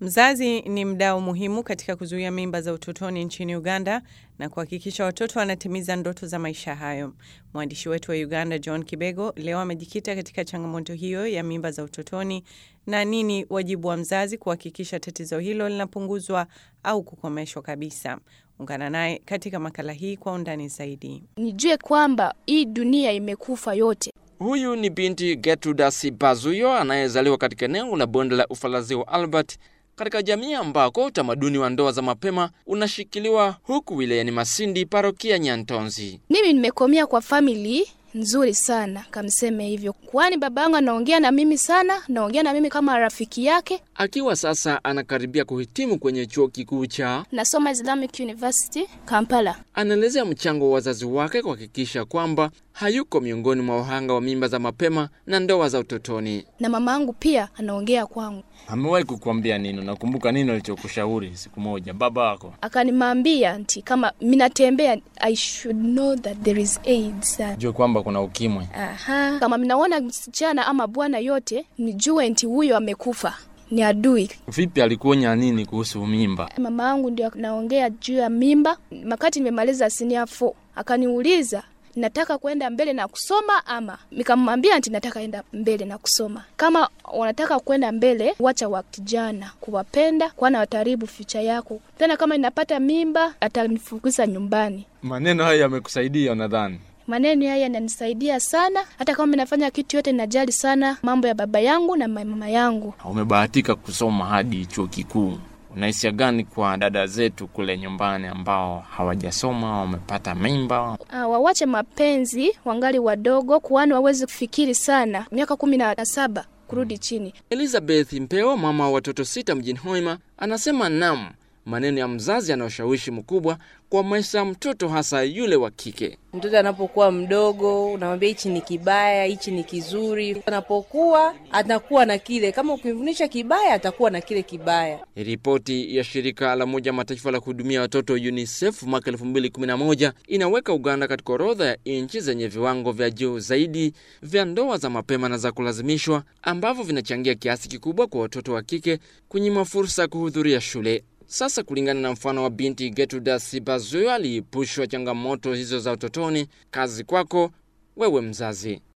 Mzazi ni mdau muhimu katika kuzuia mimba za utotoni nchini Uganda na kuhakikisha watoto wanatimiza ndoto za maisha hayo. Mwandishi wetu wa Uganda John Kibego leo amejikita katika changamoto hiyo ya mimba za utotoni na nini wajibu wa mzazi kuhakikisha tatizo hilo linapunguzwa au kukomeshwa kabisa. Ungana naye katika makala hii kwa undani zaidi. Nijue kwamba hii dunia imekufa yote. Huyu ni binti Gertruda Sibazuyo anayezaliwa katika eneo la bonde la Ufalazi wa Albert katika jamii ambako utamaduni wa ndoa za mapema unashikiliwa huku wilayani Masindi, parokia Nyantonzi. Mimi nimekomea kwa famili nzuri sana, kamseme hivyo, kwani baba yangu anaongea na mimi sana, naongea na mimi kama rafiki yake. Akiwa sasa anakaribia kuhitimu kwenye chuo kikuu cha, Nasoma Islamic University Kampala. anaelezea mchango wa wazazi wake kuhakikisha kwamba hayuko miongoni mwa wahanga wa mimba za mapema na ndoa za utotoni. na mama yangu pia anaongea kwangu, Amewahi kukuambia nini? Unakumbuka nini alichokushauri siku moja baba wako? akanimwambia nti kama minatembea I should know that there is AIDS. Jue kwamba kuna ukimwi. Aha. Kama minaona msichana ama bwana yote, nijue nti huyo amekufa, ni adui. Vipi, alikuonya nini kuhusu mimba? Mama yangu ndio naongea juu ya mimba. Wakati nimemaliza senior 4 akaniuliza nataka kwenda mbele na kusoma ama, nikamwambia nti nataka enda mbele na kusoma. Kama wanataka kwenda mbele, wacha wa kijana kuwapenda, kwana wataribu future yako. Tena kama inapata mimba, atanifukuza nyumbani. Maneno haya yamekusaidia nadhani? Maneno haya yananisaidia sana, hata kama ninafanya kitu yote, najali sana mambo ya baba yangu na mama yangu. Umebahatika kusoma hadi chuo kikuu. Unahisia gani kwa dada zetu kule nyumbani ambao hawajasoma, wamepata mimba? Ah, wawache mapenzi wangali wadogo, kwani wawezi kufikiri sana, miaka kumi na saba kurudi chini. Elizabeth Mpeo, mama wa watoto sita mjini Hoima, anasema nam, maneno ya mzazi yana ushawishi mkubwa kwa maisha ya mtoto, hasa yule wa kike. Mtoto anapokuwa mdogo, unamwambia hichi ni kibaya, hichi ni kizuri. Anapokuwa atakuwa na kile, kama ukimfundisha kibaya, atakuwa na kile kibaya. Ripoti ya shirika la Umoja Mataifa la kuhudumia watoto UNICEF mwaka 2011 inaweka Uganda katika orodha ya nchi zenye viwango vya juu zaidi vya ndoa za mapema na za kulazimishwa ambavyo vinachangia kiasi kikubwa kwa watoto wa kike kunyima fursa ya kuhudhuria shule. Sasa, kulingana na mfano wa binti Gertruda Sibazuyo aliyepushwa changamoto hizo za utotoni, kazi kwako wewe mzazi.